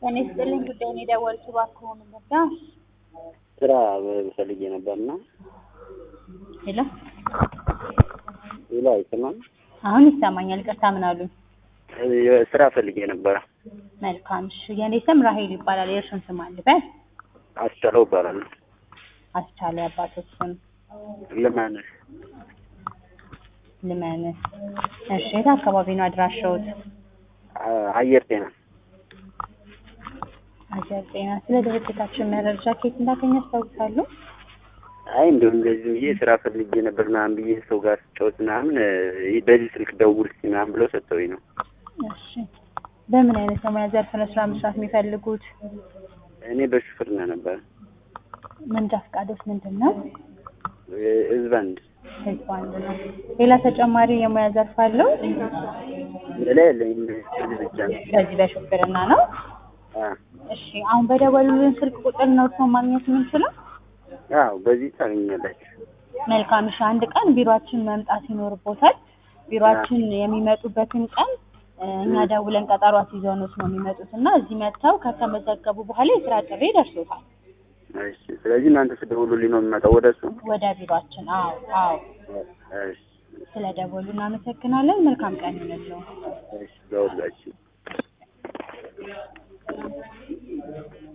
ጤና ይስጥልኝ ጉዳዩን የደወሉት እባክዎን ነጋ ስራ ፈልጌ ነበርና ሄሎ ሌላ አይሰማም። አሁን ይሰማኛል ይቅርታ ምን አሉኝ ስራ ፈልጌ ነበረ። መልካም እሺ የኔ ስም ራሄል ይባላል የእርሱን ስም አልበል አስቻለው እባላለሁ። አስቻለ የአባቶች ስም ልማንሽ ልመን እሺ የት አካባቢ ነው አድራሻዎት አየር ጤና አየር ጤና ስለ ድርጅታችን መረጃ ከየት እንዳገኘ ያስታውሳሉ አይ እንዲሁም እንደዚህ ብዬ ስራ ፈልጌ ነበር ምናምን ብዬ ሰው ጋር ስጫወት ምናምን ይህ በዚህ ስልክ ደውል እስኪ ምናምን ብለው ሰጥተውኝ ነው። እሺ በምን አይነት የሙያ ዘርፍ ነው ስራ መስራት የሚፈልጉት እኔ በሹፍርና ነበር መንጃ ፈቃዶት ምንድን ነው ህዝብ አንድ ህዝብ አንድ ነው ሌላ ተጨማሪ የሙያ ዘርፍ አለው ሌላ የለኝም። በዚህ ብቻ ነው። በዚህ በሹፍርና ነው አ እሺ አሁን በደወሉልን ስልክ ቁጥር ነው እርስዎን ማግኘት የምንችለው አዎ በዚህ ታገኛላችሁ። መልካም እሺ አንድ ቀን ቢሮአችን መምጣት ይኖርቦታል ቢሮአችን የሚመጡበትን ቀን እ እኛ ደውለን ቀጠሮ አስይዘውኖት ነው የሚመጡት እና እዚህ መጥተው ከተመዘገቡ በኋላ የስራ ጥሪ ይደርሶታል እሺ ስለዚህ እናንተ ስደውሉልኝ ነው የምመጣው ወደ እሱ። ወደ ቢሮአችን አዎ አዎ እሺ ስለደወሉ እናመሰግናለን መልካም ቀን ይሁንልዎ እሺ ደውላችሁ